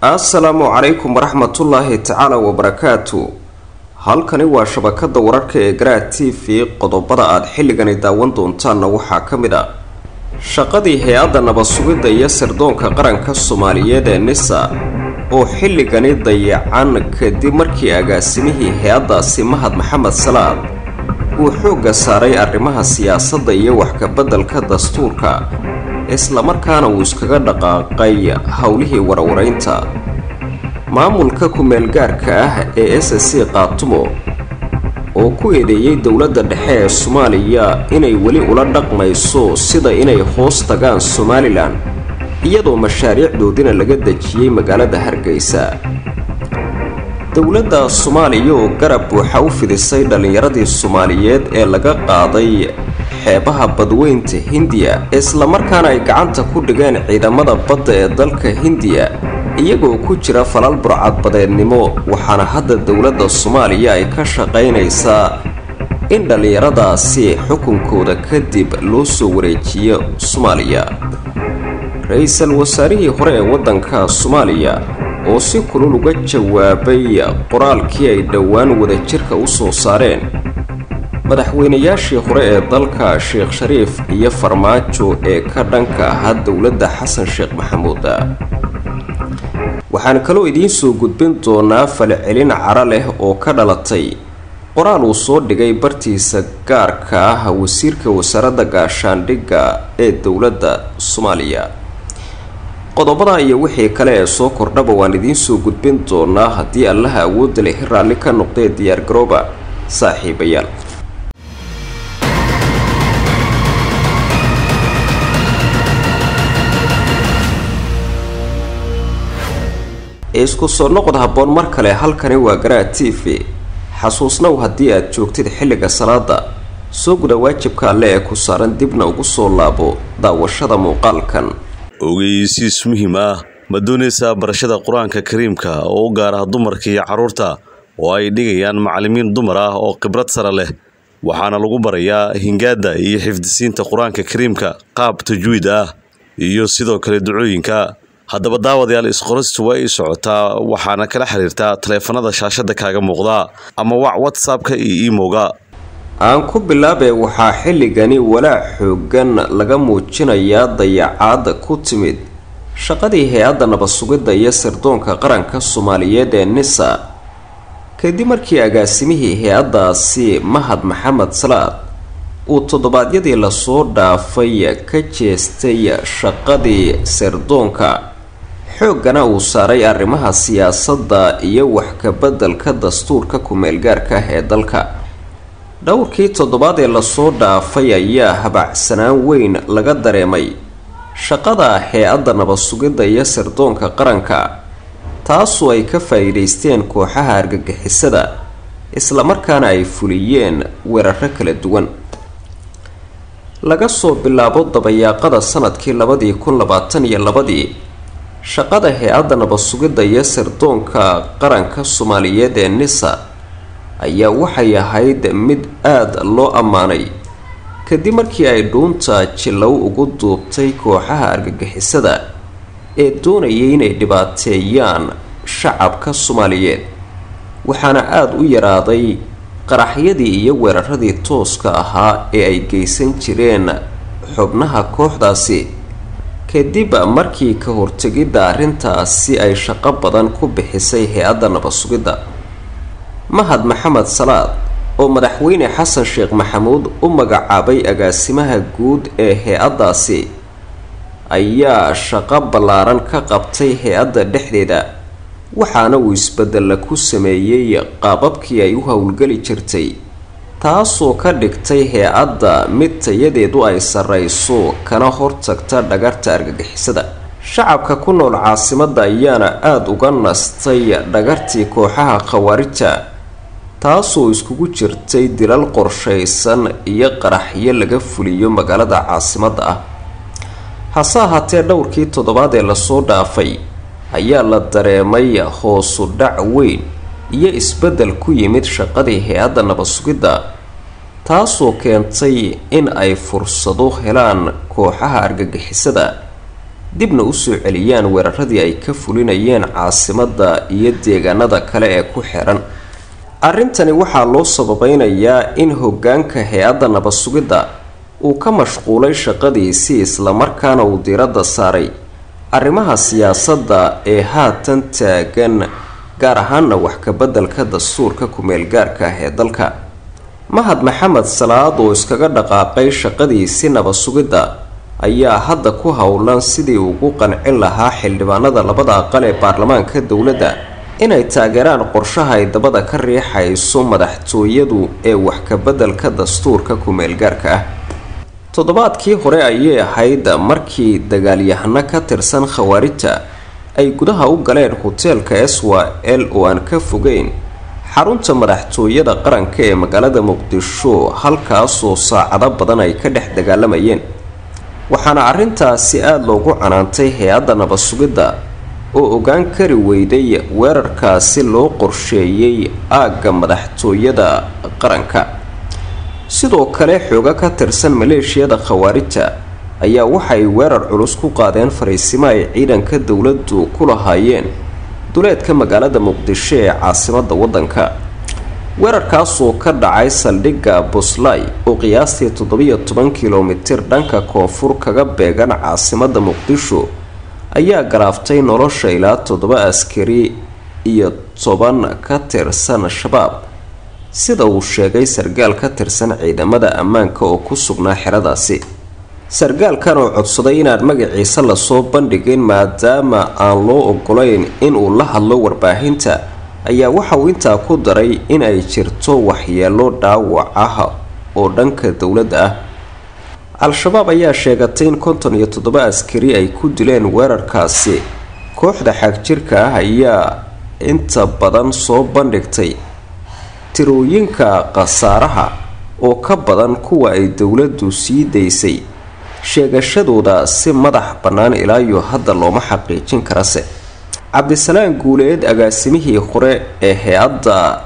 assalaamu calaykum waraxmatullaahi tacaala wabarakaatu halkani waa shabakada wararka ee garaa t v qodobada aad xilligani daawan doontaanna waxaa ka mid a shaqadii hay-adda nabad-sugidda iyo sirdoonka qaranka soomaaliyeed ee nisa oo xilligani dayacan kadib markii agaasimihii hay-addaasi mahad maxamed salaad uu xoogga saaray arrimaha siyaasadda iyo waxkabeddelka dastuurka islamarkaana uu iskaga dhaqaaqay howlihii warwareynta maamulka ku-meelgaarka ah ee s c qaatumo oo ku eedeeyey dowladda dhexe ee soomaaliya inay weli ula dhaqmayso sida inay hoos tagaan somalilan iyadoo mashaariicdoodina laga dejiyey magaalada hargeysa dowladda soomaaliya oo garab buuxa u fidisay dhallinyaradii soomaaliyeed ee laga qaaday xeebaha badweynta hindiya islamarkaana ay gacanta ku dhigeen ciidamada badda ee dalka hindiya iyagoo ku jira falal burcadbadeednimo waxaana hadda dowladda soomaaliya ay ka shaqaynaysaa in dhallinyaradaasi xukunkooda kadib loo soo wareejiyo soomaaliya ra-iisul wasaarihii hore ee waddanka soomaaliya oo si kulul uga jawaabay qoraalkii ay dhowaan wadajirka u soo saareen madaxweynayaashii hore ee dalka sheekh shariif iyo farmaajo ee ka dhanka ahaa dowladda xasan sheekh maxamuud waxaan kaloo idiin soo gudbin doonaa falcelin cara leh oo ka dhalatay qoraal uu soo dhigay bartiisa gaarka ah wasiirka wasaaradda gaashaandhigga ee dowladda soomaaliya qodobada iyo wixii kale ee soo kordhaba waan idiin soo gudbin doonaa haddii allaha awoodda leh raalli ka noqdee diyaargarooba saaxiibayaal isku soo noqod habboon mar kale halkani waa garaa t v xasuusnow haddii aad joogtid xilliga salaada soo guda waajibka alle ee ku saaran dibna ugu soo laabo daawashada muuqaalkan ogeysiis muhiim ah ma doonaysaa barashada qur-aanka kariimka oo u gaar ah dumarka iyo carruurta oo ay dhigayaan macallimiin dumar ah oo khibrad sare leh waxaana lagu barayaa hingaadda iyo xifdisiinta qur-aanka kariimka qaab tajwiid ah iyo sidoo kale ducooyinka haddaba daawadayaal isqoristu waa ii socotaa waxaana kala xiriirtaa taleefanada shaashada kaaga muuqda ama wac whatsappka iyo imowga aan ku bilaabee waxaa xilligani walaac xoogan laga muujinayaa dayacaad ku timid shaqadii hay-adda nabad-sugidda iyo sirdoonka qaranka soomaaliyeed ee nisa kadib markii agaasimihii hay-addaasi mahad maxamed salaad uu toddobaadyadii lasoo dhaafay ka jeestay shaqadii sirdoonka xooggana uu saaray arrimaha siyaasadda iyo wax kabeddelka dastuurka ku-meelgaarka ah ee dalka dhowrkii toddobaad ee lasoo dhaafay ayaa habacsanaan weyn laga dareemay shaqada hay-adda nabad-sugidda iyo sirdoonka qaranka taasoo ay ka faa-iideysteen kooxaha argagixisada islamarkaana ay fuliyeen weeraro kala duwan laga soo bilaabo dabayaaqada sanadkii labadii kun labaatan iyo labadii shaqada hay-adda nabad-sugidda iyo sirdoonka qaranka soomaaliyeed ee nisa ayaa waxay ahayd mid aada loo ammaanay kadib markii ay dhuunta jilow ugu duubtay kooxaha argagixisada ee doonayay inay dhibaateeyaan shacabka soomaaliyeed waxaana aada u yaraaday qaraxyadii iyo weeraradii tooska ahaa ee ay geysan jireen xubnaha kooxdaasi kadib markii ka hortegidda arrintaasi ay shaqo badan ku bixisay hay-adda nabad-sugidda mahad maxamed salaad oo madaxweyne xasan sheekh maxamuud u magacaabay agaasimaha guud ee hay-addaasi ayaa shaqo ballaaran ka qabtay hay-adda dhexdeeda waxaana uu isbedella ku sameeyey qaababkii ay u howlgeli jirtay taasoo ka dhigtay hay-adda mid tayadeedu ay sarreyso kana hortagta dhagarta argagixisada shacabka ku nool caasimadda ayaana aada uga nastay dhagartii kooxaha khawaarijta taasoo iskugu jirtay dilal qorshaysan iyo qaraxyo laga fuliyo magaalada caasimadda ah hase ahaatee dhowrkii toddobaad ee lasoo dhaafay ayaa la dareemay hoosu dhac weyn iyo isbeddel ku yimid shaqadii hay-adda nabad-sugidda taasoo keentay in ay fursado helaan kooxaha argagixisada dibna usoo celiyaan weeraradii ay ka fulinayeen caasimadda iyo deegaanada kale ee ku xiran arrintani waxaa loo sababeynayaa in hogaanka hay-adda nabad-sugidda uu ka mashquulay shaqadiisii islamarkaana uu diiradda saaray arrimaha siyaasadda ee haatan taagan gaar ahaana wax kabeddelka dastuurka ku-meelgaarka ah ee dalka mahad maxamed salaad oo iskaga dhaqaaqay shaqadiisii nabad-sugidda ayaa hadda ku howlan sidii ugu qancin lahaa xildhibaanada labada aqal ee baarlamaanka dowladda inay taageeraan qorshaha ay dabada ka riixayso madaxtooyadu ee wax kabeddelka dastuurka ku-meelgaarka ah toddobaadkii hore ayay ahayd markii dagaalyahano ka tirsan khawaarijta ay gudaha u galeen hoteelka eswa l oo aan ka fogeyn xarunta madaxtooyada qaranka ee magaalada muqdisho halkaasoo saacado badan ay ka dhex dagaalamayeen waxaana arrintaasi aada loogu canaantay hay-adda nabad-sugidda oo ogaan kari weyday weerarkaasi loo qorsheeyey aagga madaxtooyada qaranka sidoo kale xooga ka tirsan maleeshiyada khawaarijta ayaa waxay weerar culus ku qaadeen fariisimo ay ciidanka dowladdu ku lahaayeen duleedka magaalada muqdisho ee caasimadda waddanka weerarkaasoo ka dhacay saldhigga buslay oo qiyaastii toddobiyo toban kilomitir dhanka koonfur kaga beegan caasimadda muqdisho ayaa galaaftay nolosha ilaa toddoba askari iyo toban ka tirsan shabaab sida uu sheegay sargaal ka tirsan ciidamada ammaanka oo ku sugnaa xeradaasi sargaalkan oo codsaday inaan magaciisa lasoo bandhigin maadaama aan loo ogolayn inuu la hadlo warbaahinta ayaa waxa uu intaa ku daray in ay jirto waxyeelo dhaawac ah oo dhanka dowladda ah al-shabaab ayaa sheegatay in konton iyo toddoba askari ay ku dileen weerarkaasi kooxda xagjirka ah ayaa inta badan soo bandhigtay tirooyinka khasaaraha oo ka badan kuwa ay dowladdu sii daysay sheegashadooda si madax bannaan ilaayo hadda looma xaqiijin karase cabdisalaan guuleed agaasimihii hore ee hay-adda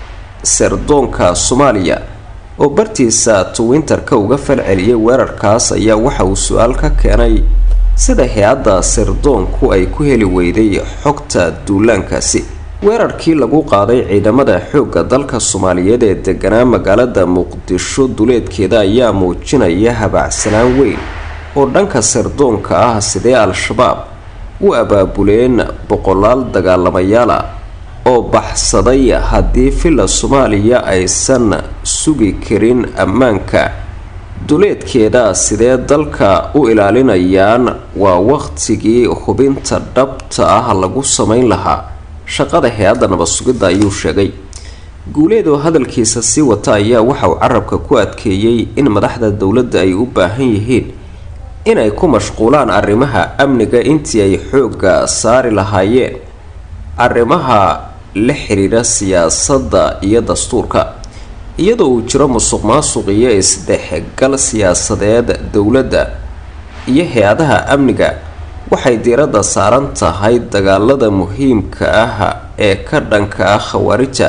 sirdoonka soomaaliya oo bartiisa twinterka uga falceliyay weerarkaas ayaa waxa uu su-aal ka keenay sida hay-adda sirdoonku ay ku heli weyday xogta duulaankaasi weerarkii lagu qaaday ciidamada xoogga dalka soomaaliyeed ee deganaa magaalada muqdisho duleedkeeda ayaa muujinaya habacsanaan weyn oo dhanka sirdoonka ah sidee al-shabaab u abaabuleen boqolaal dagaalamayaala oo baxsaday haddii filla soomaaliya aysan sugi karin ammaanka duleedkeeda sidee dalka u ilaalinayaan waa waqtigii hubinta dhabta ah lagu samayn lahaa shaqada hay-adda nabad-sugidda ayuu sheegay guuleed oo hadalkiisa sii wata ayaa waxa uu carabka ku adkeeyey in madaxda dowladda ay u baahan yihiin inay ku mashquulaan arrimaha amniga intii ay xoogga saari lahaayeen arrimaha la xiriira siyaasadda iyo dastuurka iyadoo uu jiro musuq maasuq iyo isdhexgal siyaasadeed dowladda iyo hay-adaha amniga waxay diiradda saaran tahay dagaalada muhiimka ah ee ka dhanka ah khawaarijta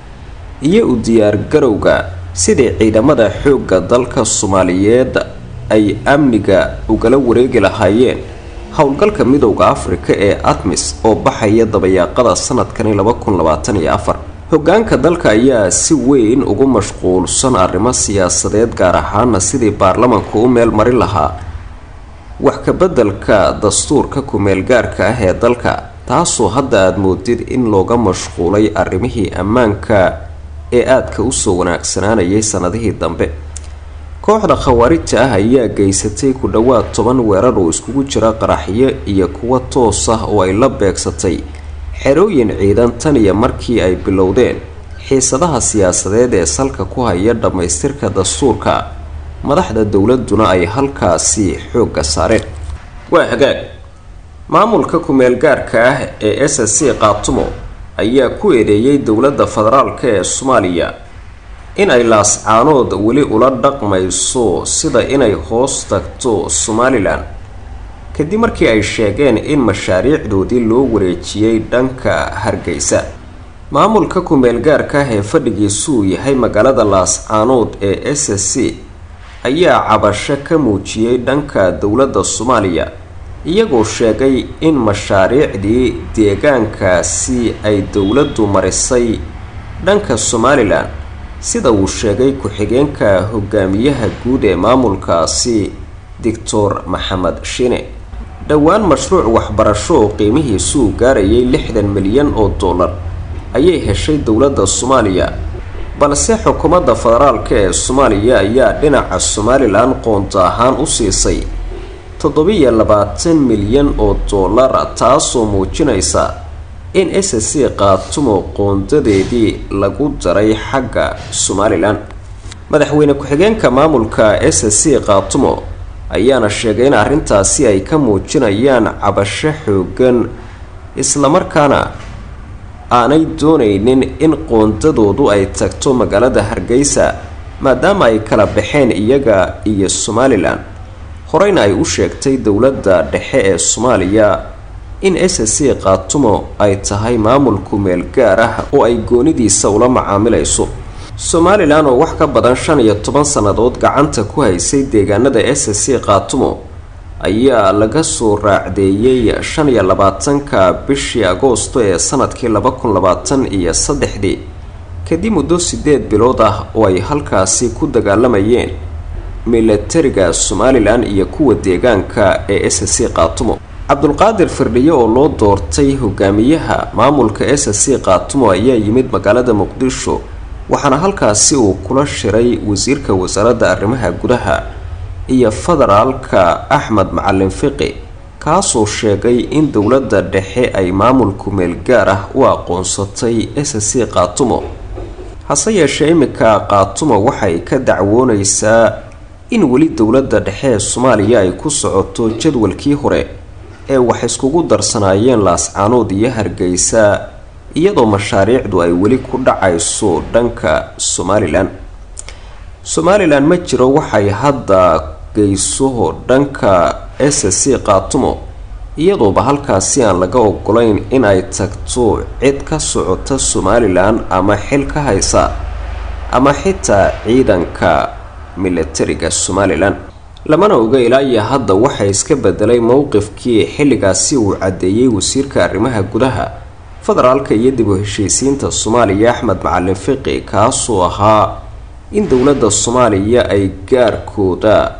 iyo u diyaargarowga sidii ciidamada xoogga dalka soomaaliyeed ay amniga ugala wareegi lahaayeen howlgalka midowda afrika ee admis oo baxaya dabayaaqada sanadkani laba kun labaatan iyo afar hogaanka dalka ayaa si weyn ugu mashquulsan arrimo siyaasadeed gaar ahaana sidii baarlamanku u meel marin lahaa wax kabeddelka dastuurka ku-meelgaarka ah ee dalka taasoo hadda aada moodid in looga mashquulay arrimihii ammaanka ee aadka usoo wanaagsanaanayay sanadihii dambe kooxda khawaarijta ah ayaa geysatay ku dhowaad toban weerar oo iskugu jira qaraxyo iyo kuwa toos ah oo ay la beegsatay xerooyin ciidan tan iyo markii ay bilowdeen xiisadaha siyaasadeed ee salka ku haya dhammaystirka dastuurka madaxda dowladuna ay halkaasi xoogga saareen waa hagaag maamulka ku-meelgaarka ah ee s s c qaatumo ayaa ku eedeeyay dowladda federaalk ee soomaaliya in ay laascaanood weli ula dhaqmayso sida inay hoos tagto somalilan kadib markii ay sheegeen in mashaariicdoodii loo wareejiyey dhanka hargeysa maamulka ku-meelgaarka ah ee fadhigiisuu yahay magaalada laascaanood ee s s c ayaa cabasho ka muujiyey dhanka dowladda soomaaliya iyagoo sheegay in mashaariicdii deegaankaasi ay dowladdu marisay dhanka somalilan sida uu sheegay ku-xigeenka hogaamiyaha guud ee maamulkaasi doctor maxamed shine dhowaan mashruuc waxbarasho oo qiimihiisu uu gaarayay lixdan milyan oo dollar ayay heshay dowladda soomaaliya balse xukuumadda federaalka ee soomaaliya ayaa dhinaca somalilan qoonto ahaan u siisay toddobiyo labaatan milyan oo dollara taasoo muujinaysa in s c qaatumo qoondadeedii lagu daray xagga somalilan madaxweyne ku-xigeenka maamulka s c qaatumo ayaana sheegay in arrintaasi ay ka muujinayaan cabasho xoogan islamarkaana aanay doonaynin in qoondadoodu ay tagto magaalada hargeysa maadaama ay kala baxeen iyaga iyo somalilan horeyna ay u sheegtay dowladda dhexe ee soomaaliya in s c qaatumo ay tahay maamulku meel gaar ah oo ay goonidiisa ula macaamilayso somalilan oo wax ka badan shan iyo toban sannadood gacanta ku haysay deegaanada s c qaatumo ayaa laga soo raacdeeyey shan iyo labaatanka bishii agoosto ee sanadkii laba kun labaatan iyo saddexdii kadib muddo sideed bilood ah oo ay halkaasi ku dagaalamayeen milatariga somalilan iyo kuwa deegaanka ee s c qaatumo cabdulqaadir firdhiye oo loo doortay hogaamiyaha maamulka s c qaatumo ayaa yimid magaalada muqdisho waxaana halkaasi uu kula shiray wasiirka wasaaradda arrimaha gudaha iyo federaalka axmed macalin fiqi kaasoo sheegay in dowladda dhexe ay maamulku meel gaar ah u aqoonsatay s c qaatumo hase yeeshee iminka qaatumo waxay ka dacwoonaysaa in weli dowladda dhexe ee soomaaliya ay ku socoto jadwalkii hore ee wax iskugu darsanaayeen laascaanood iyo hargeysa iyadoo mashaariicdu ay weli ku dhacayso dhanka somalilan somalilan ma jiro waxay hadda geyso dhanka s c qaatumo iyadooba halkaasi aan laga ogolayn in ay tagto cid ka socota somalilan ama xil ka haysa ama xitaa ciidanka milatariga somalilan lamana oga ilaa iyo hadda waxaa iska bedelay mowqifkii xilligaasi uu caddeeyey wasiirka arrimaha gudaha federaalka iyo dib u heshiisiinta soomaaliya axmed macalin fiqi kaasoo ahaa in dowladda soomaaliya ay gaarkooda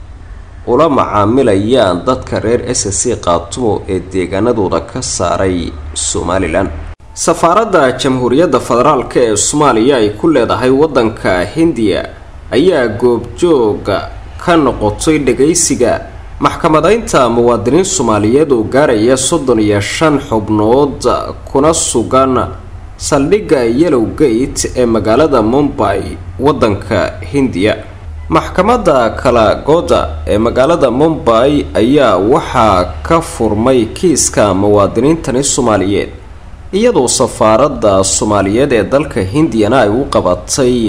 ula macaamilayaan dadka reer s c qaatumo ee deegaanadooda ka saaray somalilan safaaradda jamhuuriyadda federaalka ee soomaaliya ay ku leedahay waddanka hindiya ayaa goobjooga ka noqotay dhagaysiga maxkamadaynta muwaadiniin soomaaliyeed oo gaaraya soddon iyo shan xubnood kuna sugan saldhigga yellow gate ee magaalada mumbay waddanka hindiya maxkamadda kalagooda ee magaalada mumbay ayaa waxaa ka furmay kiiska muwaadiniintani soomaaliyeed iyadoo safaaradda soomaaliyeed ee dalka hindiyana ay u qabatay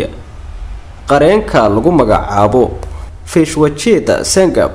qareenka lagu magacaabo fishwajeda sengab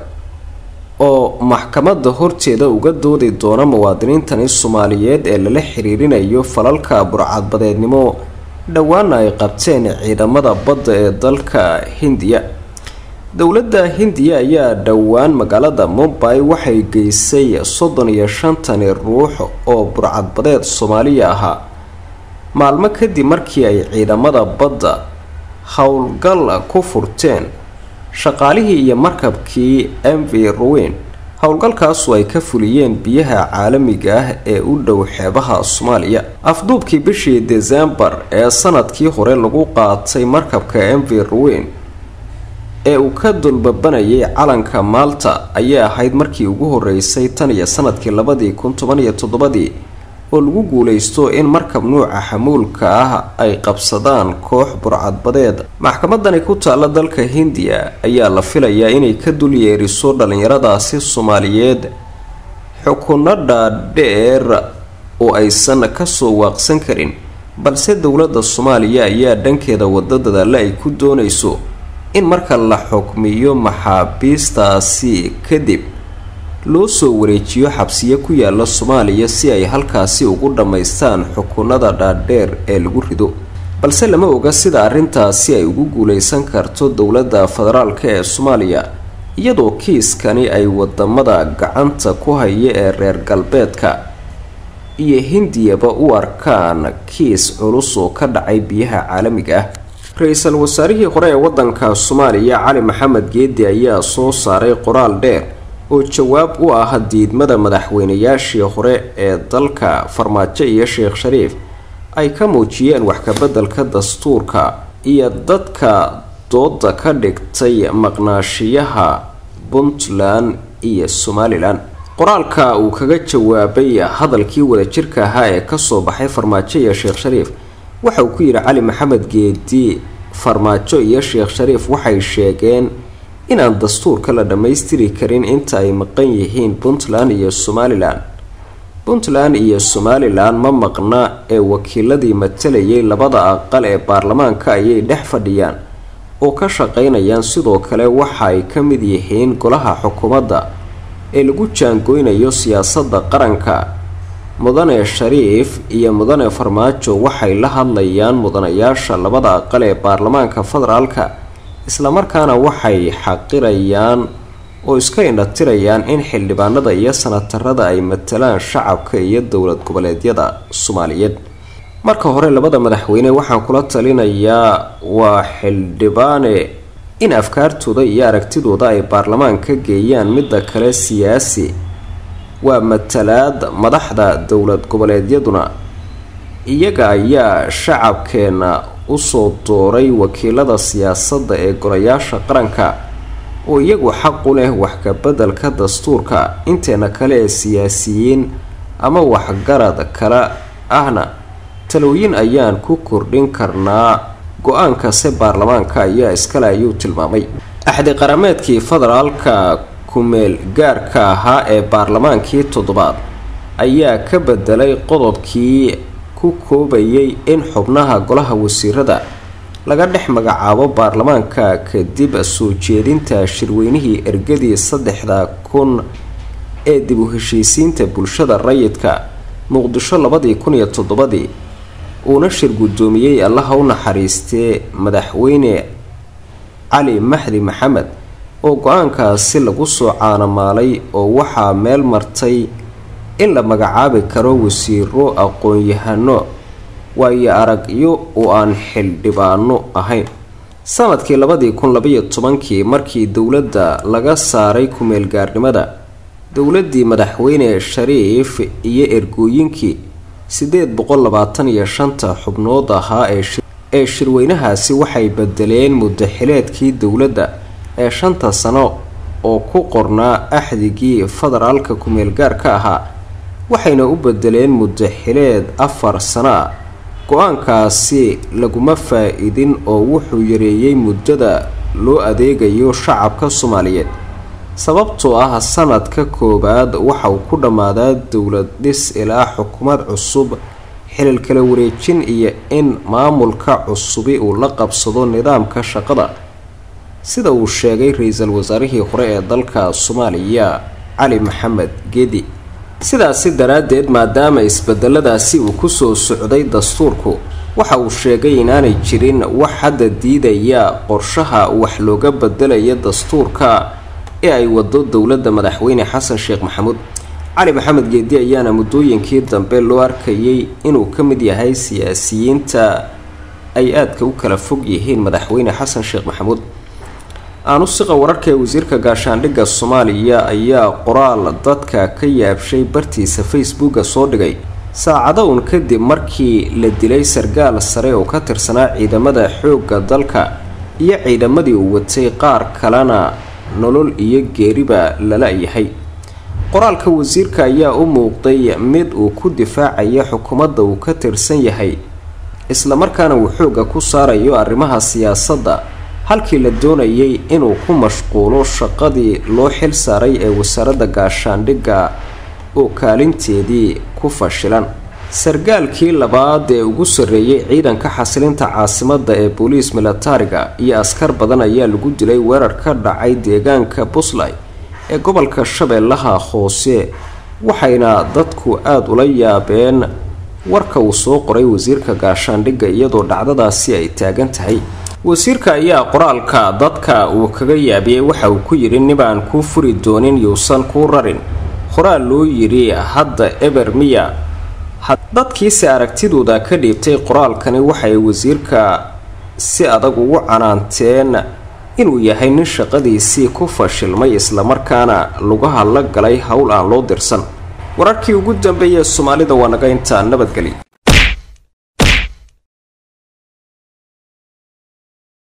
oo maxkamadda horteeda uga doodi doona muwaadiniintani soomaaliyeed ee lala xiriirinayo falalka burcadbadeednimo dhowaana ay qabteen ciidamada badda ee dalka hindiya dowladda hindiya ayaa dhowaan magaalada mumbay waxay geysay soddon iyo shantani ruux oo burcadbadeed soomaaliya ahaa maalmo kadib markii ay ciidamada badda howlgal ku furteen shaqaalihii iyo markabkii m v ruwin howlgalkaasu ay ka fuliyeen biyaha caalamiga ah ee u dhow xeebaha soomaaliya afduubkii bishii desembar ee sanadkii hore lagu qaatay markabka m v ruwin ee uu ka dulbabanayay calanka maalta ayaa ahayd markii ugu horeysay tan iyo sanadkii labadii kun toban iyo toddobadii oo lagu guuleysto in markab nuuca xamuulka ah ay qabsadaan koox burcadbadeed maxkamadani ku taalla dalka hindiya ayaa la filayaa inay ka dul yeeriso dhallinyaradaasi soomaaliyeed xukunno dhaadheer oo aysan kasoo waaqsan karin balse dowladda soomaaliya ayaa dhankeeda wada dadaalla ay ku doonayso in marka la xukmiyo maxaabiistaasi kadib loo soo wareejiyo xabsiyo ku yaala soomaaliya si ay halkaasi ugu dhammaystaan xukunada dhaadheer ee lagu rido balse lama oga sida arrintaasi ay ugu guuleysan karto dowladda federaalka ee soomaaliya iyadoo kiiskani ay wadamada gacanta ku haya ee reer galbeedka iyo hindiyaba u arkaan kiis culus oo ka dhacay biyaha caalamiga ah ra-iisul wasaarihii hore ee wadanka soomaaliya cali maxamed geedi ayaa soo saaray qoraal dheer oo jawaab u ah diidmada madaxweynayaashii hore ee dalka farmaajo iyo sheekh shariif ay ka muujiyeen wax kabeddelka dastuurka iyo dadka dooda ka dhigtay maqnaashiyaha puntland iyo somalilan qoraalka uu kaga jawaabay hadalkii wadajirka ahaa ee kasoo baxay farmaajo iyo sheekh shariif waxa uu ku yidhi cali maxamed geedi farmaajo iyo sheekh shariif waxay sheegeen inaan dastuurka la dhammaystiri karin inta ay maqan yihiin puntland iyo somalilan puntland iyo somalilan ma maqna ee wakiiladii matalayay labada aqal ee baarlamaanka ayay dhex fadhiyaan oo ka shaqeynayaan sidoo kale waxa ay ka mid yihiin golaha xukuumadda ee lagu jaangoynayo siyaasadda qaranka mudane shariif iyo mudane farmaajo waxay la hadlayaan mudanayaasha labada aqal ee baarlamaanka federaalka islamarkaana waxay xaqirayaan oo iska indhatirayaan in xildhibaanada iyo sanatarada ay matalaan shacabka iyo dowlad goboleedyada soomaaliyeed marka hore labada madaxweyne waxaan kula talinayaa waa xildhibaane in afkaartooda iyo aragtidooda ay baarlamaanka geeyaan midda kale siyaasi waa matalaad madaxda dowlad goboleedyaduna iyaga ayaa shacabkeena usoo dooray wakiilada siyaasadda ee golayaasha qaranka oo iyagu xaq u leh wax kabeddelka dastuurka inteena kale ee siyaasiyiin ama waxgarad kale ahna talooyin ayaan ku kordhin karnaa go-aankase baarlamaanka ayaa iskale ayuu tilmaamay axdi qarameedkii federaalka kumeel gaarka ahaa ee baarlamaankii toddobaad ayaa ka bedelay qodobkii ku koobayay in xubnaha golaha wasiirada laga dhex magacaabo baarlamaanka kadib soo jeedinta shirweynihii ergadii saddexda kun ee dib u heshiisiinta bulshada rayidka muqdisho labadii kun iyo toddobadii uuna shir guddoomiyey allaha u naxariistee madaxweyne cali maxdi maxamed oo go-aankaasi lagu soo caanamaalay oo waxaa meel martay in la magacaabi karo wasiiro aqoon-yahano waayo aragyo oo aan xildhibaano ahayn sanadkii labadii kun labaiyo tobankii markii dowladda laga saaray kumeel gaarnimada dowladii madaxweyne shariif iyo ergooyinkii sideed boqol labaatan iyo shanta xubnood ahaa ee shirweynahaasi waxay bedeleen muddaxileedkii dowladda ee shanta sano oo ku qornaa axdigii federaalka kumeel gaarka ahaa waxayna u bedeleen muddaxileed afar sano ah go-aankaasi laguma faa-idin oo wuxuu yareeyey muddada loo adeegayo shacabka soomaaliyeed sababtoo ah sanadka koowaad waxa uu ku dhammaadaa dowlad dhis ilaa xukuumad cusub xilil kala wareejin iyo in maamulka cusubi uu la qabsado nidaamka shaqada sida uu sheegay ra-iisul wasaarihii hore ee dalka soomaaliya cali maxamed geedi sidaasi daraaddeed maadaama isbedeladaasi uu kusoo socday dastuurku waxa uu sheegay inaanay jirin wax hadda diidaya qorshaha wax looga bedelaya dastuurka ee ay wado dowladda madaxweyne xasan sheekh maxamuud cali maxamed geedi ayaana muddooyinkii dambe loo arkayay inuu ka mid yahay siyaasiyiinta ay aadka u kala fog yihiin madaxweyne xasan sheekh maxamuud aanusiqa wararka ee wasiirka gaashaandhigga soomaaliya ayaa qoraal dadka ka yaabshay bartiisa facebooka soo dhigay saacado uun kadib markii la dilay sargaal sare oo ka tirsanaa ciidamada xoogga dalka iyo ciidamadii uu watay qaar kalena nolol iyo geeriba lala yahay qoraalka wasiirka ayaa u muuqday mid uu ku difaacaya xukuumadda uu ka tirsan yahay islamarkaana uu xoogga ku saarayo arrimaha siyaasadda halkii la doonayay inuu ku mashquulo shaqadii loo xil saaray ee wasaaradda gaashaandhigga oo kaalinteedii ku fashilan sargaalkii labaad ee ugu sarreeyay ciidanka xasilinta caasimadda ee booliis militariga iyo askar badan ayaa lagu dilay weerar ka dhacay deegaanka puntland ee gobolka shabeellaha hoose waxayna dadku aada ula yaabeen warka uu soo qoray wasiirka gaashaandhigga iyadoo dhacdadaasi ay taagan tahay wasiirka ayaa qoraalka dadka uu kaga yaabiyey waxa uu ku yidhi nibaan kuu furi doonin yuusan kuu rarin qoraal loo yidhi hadda eber miya dadkiise aragtidooda ka dhiibtay qoraalkani waxay wasiirka si adag ugu canaanteen inuu yahay nin shaqadiisii ku fashilmay islamarkaana lugaha la galay howl aan loo dirsan wararkii ugu dambeeyay soomaalida waa naga intaa nabadgeli